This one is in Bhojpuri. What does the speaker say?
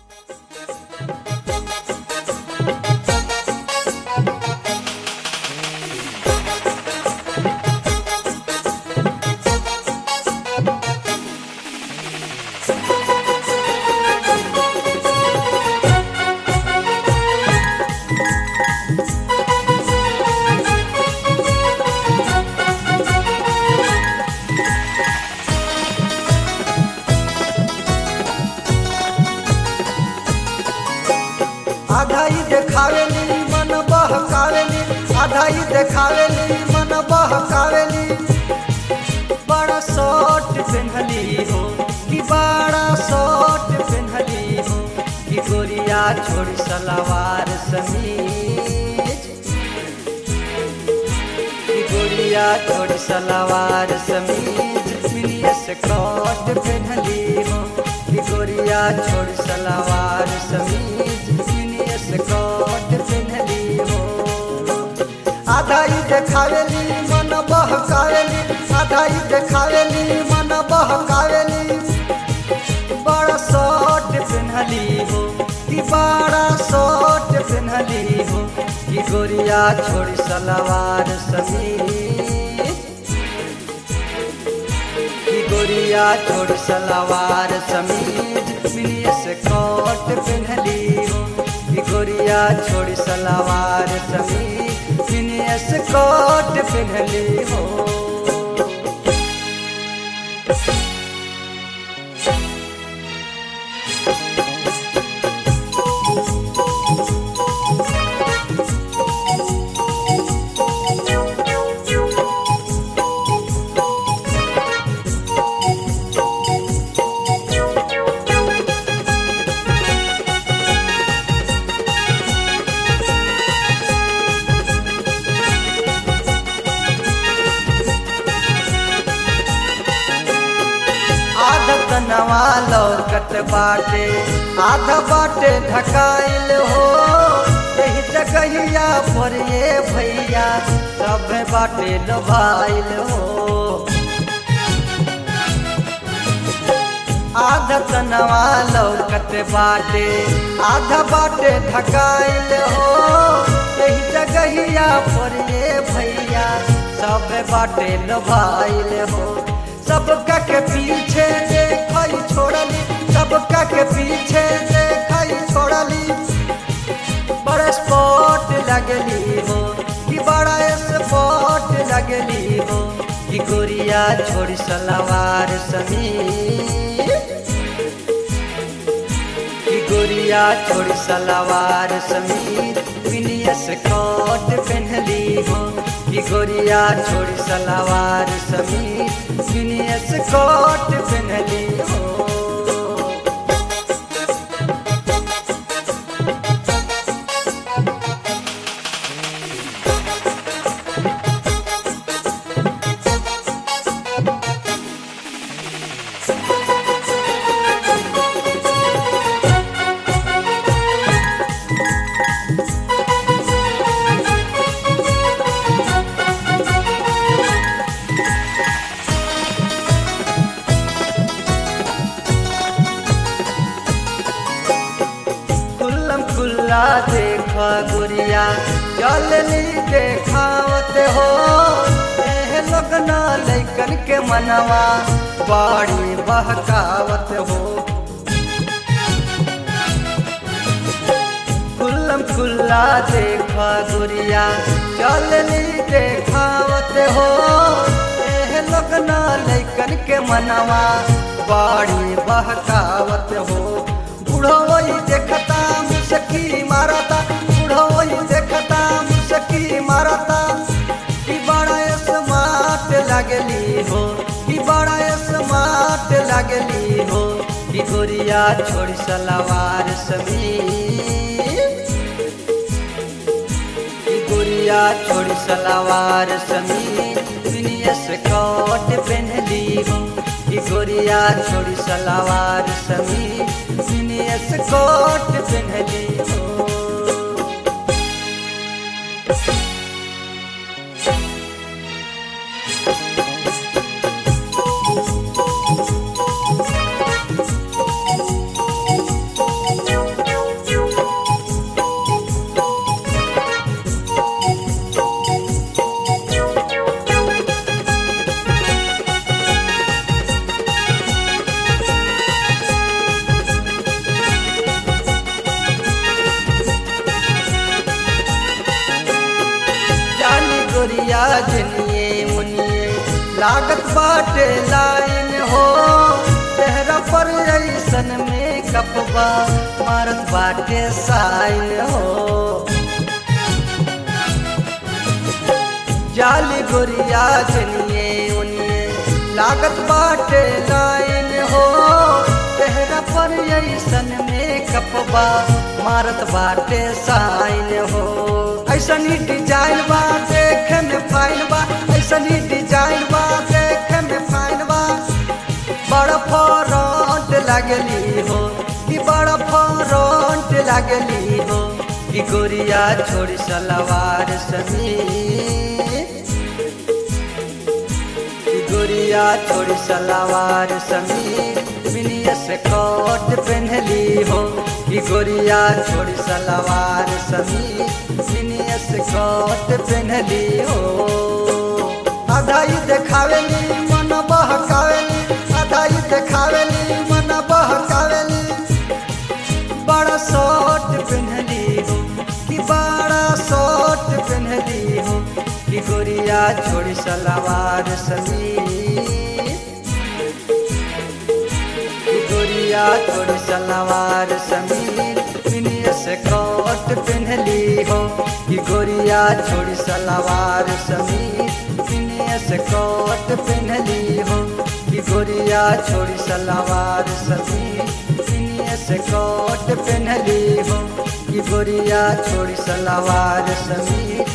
आधा ही देखावेली मन बहकावेली आधा ही देखावेली मन बहकावेली बड़ा शॉर्ट पेन्हली हो कि बड़ा शॉर्ट पेन्हली हो कि गोरिया छोड़ी सलवार समीज कि गोरिया छोड़ी सलवार समीज मिनिया से कट पेन्हली हो कि गोरिया छोड़ी सलवार समीज मिनिया से कट पेन्हली हो आधा ही देखावेली मन बहकावेली आधा ही देखावेली मन बहकावेली बड़ा शॉर्ट पेन्हली हो कि बड़ा शॉर्ट पेन्हली हो कि गोरिया छोड़ी सलवार समीज कि गोरिया छोड़ सलवार समीज मिनिया से कोट पेन्हली हो कि गोरिया छोड़ सलवार समीज मिनिया से कोट पेन्हली हो आधा तनवा लौकत बाटे आधा बाटे ढकाइल हो यही जगहिया पर ये भैया सब बाटे लोभाइल हो आधा तनवा लौकत बाटे आधा बाटे ढकाइल हो यही जगहिया पर ये भैया सब बाटे लोभाइल हो सबका के पीछे देखई छोड़ली सबका के पीछे देखई छोड़ली बड़ा स्पॉट लगली हो कि बड़ा स्पॉट लगली हो कि गोरिया छोड़ी सलवार समीर कि गोरिया छोड़ी सलवार समीर विनियस कोट पहनली हो कि गोरिया छोड़ी सलवार समीर विनियस कोट पहनली हो खुल्लम खुल्ला देख गुरिया चलनी देखावत हो एह लगना लैकन के मनवा बाड़ी बहकावत हो खुल्लम खुल्ला देख गुरिया चलनी देखावत हो एह लगना लैकन के मनवा बाड़ी बहकावत हो बुढ़ोई देखता मुसकी मारता बुढ़ोई देखता मुसकी मारता कि बड़ा स्मार्ट लगली हो कि बड़ा स्मार्ट लगली हो कि गोरिया छोड़ सलवार समीर कि गोरिया छोड़ सलवार समीर विनियस कोट पहनली हो कि गोरिया छोड़ सलवार समीर विनियस कोट पहनली हो गोरिया जनिए मुनिए लागत बाटे लाइन हो चेहरा पर ऐसन में कपबा मारत बाटे साइन हो जाली गोरिया जनिए उनिए लागत बाटे लाइन हो चेहरा पर ऐसन में कपबा मारत बाटे साइन हो ऐसन ही डिजाइन बा देखे में फाइन बा ऐसन ही डिजाइन बा देखे में फाइन बा बड़ा फरंट लगली हो कि बड़ा फरंट लगली हो कि गोरिया छोड़ सलवार समीर कि गोरिया छोड़ सलवार समीर बिनिया से कोट पहनली हो कि गोरिया छोड़ सलवार समीर बिनिया से कोट पहनली हो आधा ही देखावेली मन बहकावेली आधा ही देखावेली मन बहकावेली बड़ा शॉर्ट पहनली हो कि बड़ा शॉर्ट पहनली हो कि गोरिया छोड़ी सलवार समीर कि गोरिया छोड़ी सलवार समीर मिनिया से कोट पहनली हो कि गोरिया छोड़ी सलवार समीर मिनिया से कोट पहनली हो कि गोरिया छोड़ी सलवार समीर मिनिया से कोट पहनली हो कि गोरिया छोड़ी सलवार समीर